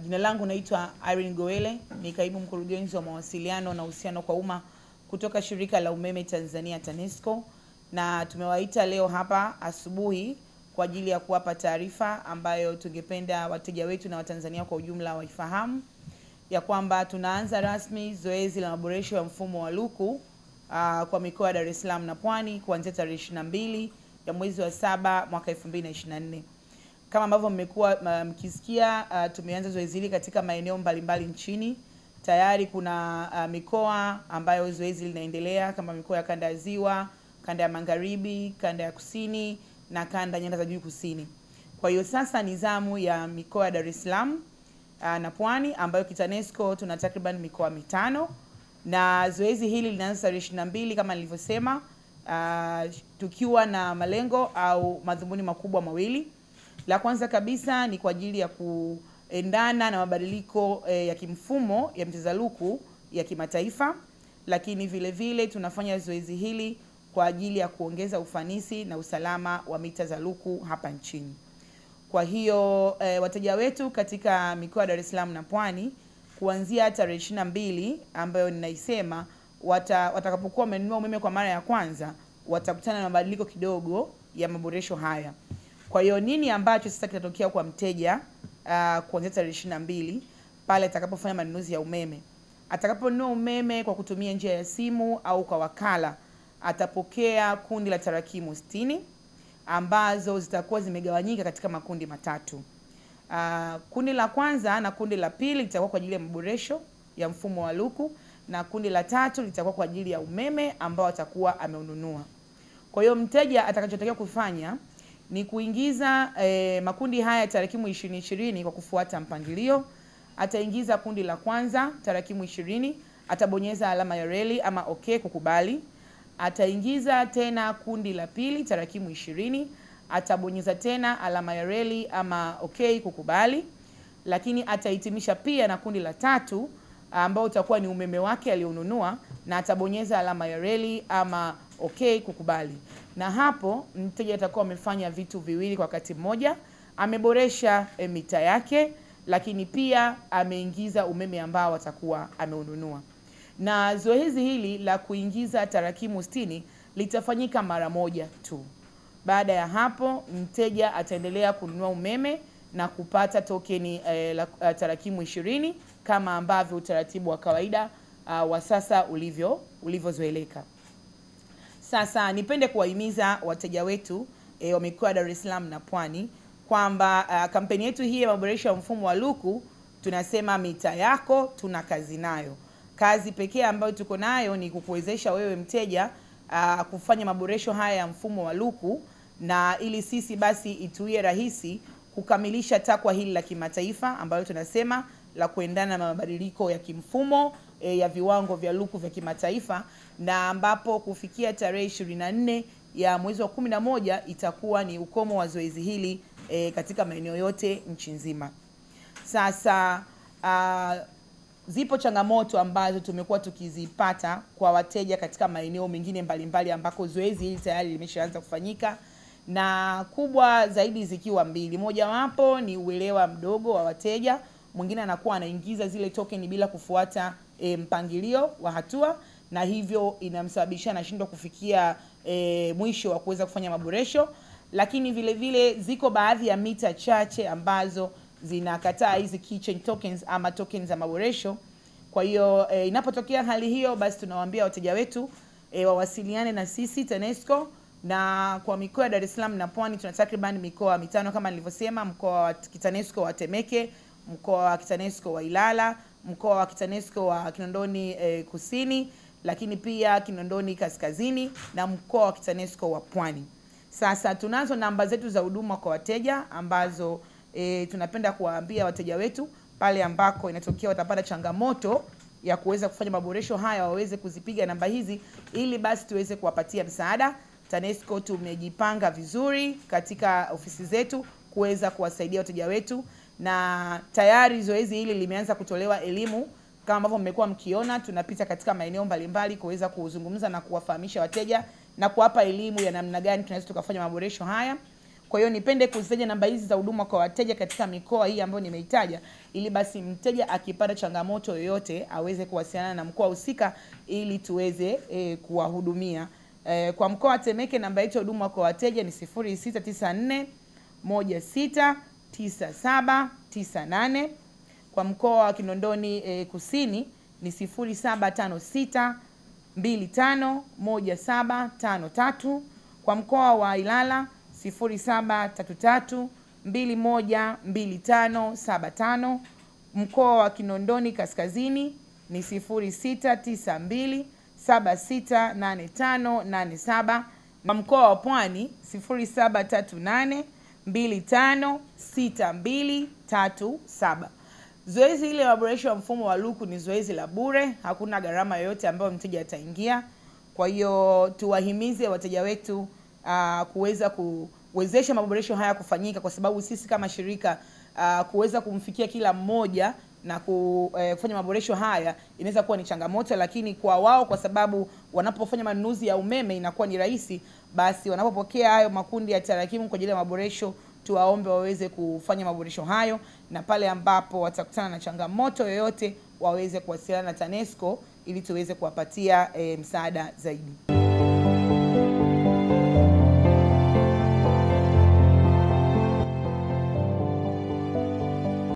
jina langu naitwa Irene Goele, ni kaimu mkurugenzi wa mawasiliano na uhusiano kwa umma kutoka shirika la umeme Tanzania TANESCO, na tumewaita leo hapa asubuhi kwa ajili ya kuwapa taarifa ambayo tungependa wateja wetu na Watanzania kwa ujumla waifahamu ya kwamba tunaanza rasmi zoezi la maboresho ya mfumo wa luku uh, kwa mikoa ya Dar es Salaam na Pwani kuanzia tarehe 22 ya mwezi wa saba mwaka 2024. Kama ambavyo mmekuwa uh, mkisikia, uh, tumeanza zoezi hili katika maeneo mbalimbali nchini. Tayari kuna uh, mikoa ambayo zoezi linaendelea kama mikoa ya kanda ya Ziwa, kanda ya Magharibi, kanda ya Kusini na kanda nyanda za juu kusini. Kwa hiyo sasa ni zamu ya mikoa ya Dar es Salaam uh, na Pwani ambayo kitanesco tuna takriban mikoa mitano na zoezi hili linaanza tarehe ishirini na mbili kama nilivyosema, uh, tukiwa na malengo au madhumuni makubwa mawili. La kwanza kabisa ni kwa ajili ya kuendana na mabadiliko eh, ya kimfumo ya mcheza luku ya kimataifa, lakini vile vile tunafanya zoezi hili kwa ajili ya kuongeza ufanisi na usalama wa mita za luku hapa nchini. Kwa hiyo eh, wateja wetu katika mikoa ya Dar es Salaam na Pwani kuanzia tarehe ishirini na mbili ambayo ninaisema wata, watakapokuwa wamenunua umeme kwa mara ya kwanza watakutana na mabadiliko kidogo ya maboresho haya. Kwa hiyo nini ambacho sasa kitatokea kwa mteja uh, kuanzia tarehe ishirini na mbili pale atakapofanya manunuzi ya umeme? Atakaponunua umeme kwa kutumia njia ya simu au kwa wakala, atapokea kundi la tarakimu sitini ambazo zitakuwa zimegawanyika katika makundi matatu. Uh, kundi la kwanza na kundi la pili litakuwa kwa ajili ya maboresho ya mfumo wa luku na kundi la tatu litakuwa kwa ajili ya umeme ambao atakuwa ameununua. Kwa hiyo mteja atakachotakiwa kufanya ni kuingiza eh, makundi haya ya tarakimu ishirini ishirini kwa kufuata mpangilio. Ataingiza kundi la kwanza tarakimu ishirini, atabonyeza alama ya reli ama okay kukubali. Ataingiza tena kundi la pili tarakimu ishirini, atabonyeza tena alama ya reli ama okay kukubali, lakini atahitimisha pia na kundi la tatu ambao utakuwa ni umeme wake alionunua, na atabonyeza alama ya reli ama okay kukubali. Na hapo mteja atakuwa amefanya vitu viwili kwa wakati mmoja, ameboresha e, mita yake, lakini pia ameingiza umeme ambao atakuwa ameununua. Na zoezi hili la kuingiza tarakimu sitini litafanyika mara moja tu. Baada ya hapo mteja ataendelea kununua umeme na kupata tokeni eh, la uh, tarakimu ishirini kama ambavyo utaratibu wa kawaida uh, wa sasa ulivyo ulivyozoeleka. Sasa nipende kuwahimiza wateja wetu eh, wa mikoa ya Dar es Salaam na Pwani kwamba uh, kampeni yetu hii ya maboresho ya mfumo wa luku tunasema mita yako tuna kazi nayo. Kazi pekee ambayo tuko nayo ni kukuwezesha wewe mteja uh, kufanya maboresho haya ya mfumo wa luku na ili sisi basi ituie rahisi kukamilisha takwa hili la kimataifa ambayo tunasema la kuendana na mabadiliko ya kimfumo e, ya viwango vya luku vya kimataifa na ambapo kufikia tarehe 24 ya mwezi wa 11 itakuwa ni ukomo wa zoezi hili e, katika maeneo yote nchi nzima. Sasa uh, zipo changamoto ambazo tumekuwa tukizipata kwa wateja katika maeneo mengine mbalimbali ambako zoezi hili tayari limeshaanza kufanyika na kubwa zaidi zikiwa mbili. Mojawapo ni uelewa mdogo wa wateja, mwingine anakuwa anaingiza zile token bila kufuata e, mpangilio wa hatua, na hivyo inamsababishia anashindwa kufikia e, mwisho wa kuweza kufanya maboresho. Lakini vile vile ziko baadhi ya mita chache ambazo zinakataa hizi keychain tokens ama tokens za maboresho. Kwa hiyo e, inapotokea hali hiyo, basi tunawaambia wateja wetu e, wawasiliane na sisi TANESCO na kwa mikoa ya Dar es Salaam na Pwani tuna takriban mikoa mitano kama nilivyosema, mkoa wa Kitanesco wa Temeke, mkoa wa Kitanesco wa Ilala, mkoa wa Kitanesco wa Kinondoni eh, Kusini, lakini pia Kinondoni Kaskazini na mkoa wa Kitanesco wa Pwani. Sasa tunazo namba zetu za huduma kwa wateja ambazo eh, tunapenda kuwaambia wateja wetu pale ambako inatokea watapata changamoto ya kuweza kufanya maboresho haya waweze kuzipiga namba hizi ili basi tuweze kuwapatia msaada. TANESCO tumejipanga vizuri katika ofisi zetu kuweza kuwasaidia wateja wetu, na tayari zoezi hili limeanza kutolewa elimu kama ambavyo mmekuwa mkiona. Tunapita katika maeneo mbalimbali kuweza kuzungumza na kuwafahamisha wateja na kuwapa elimu ya namna gani tunaweza tukafanya maboresho haya. Kwa hiyo nipende kuzitaja namba hizi za huduma kwa wateja katika mikoa hii ambayo nimeitaja, ili basi mteja akipata changamoto yoyote aweze kuwasiliana na mkoa husika ili tuweze e, kuwahudumia. E, kwa mkoa wa Temeke namba yetu ya huduma kwa wateja ni 0694 169798. Kwa mkoa wa Kinondoni e, Kusini ni 0756 251753. Kwa mkoa wa Ilala 0733 212575. Mkoa wa Kinondoni Kaskazini ni 0692 768587 na mkoa wa Pwani 0738 256237. Zoezi hili la maboresho ya mfumo wa luku ni zoezi la bure, hakuna gharama yoyote ambayo mteja ataingia. Kwa hiyo tuwahimize wateja wetu uh, kuweza kuwezesha maboresho haya kufanyika, kwa sababu sisi kama shirika uh, kuweza kumfikia kila mmoja na kufanya maboresho haya inaweza kuwa ni changamoto, lakini kwa wao, kwa sababu wanapofanya manunuzi ya umeme inakuwa ni rahisi, basi wanapopokea hayo makundi ya tarakimu kwa ajili ya maboresho, tuwaombe waweze kufanya maboresho hayo, na pale ambapo watakutana na changamoto yoyote waweze kuwasiliana na TANESCO ili tuweze kuwapatia e, msaada zaidi.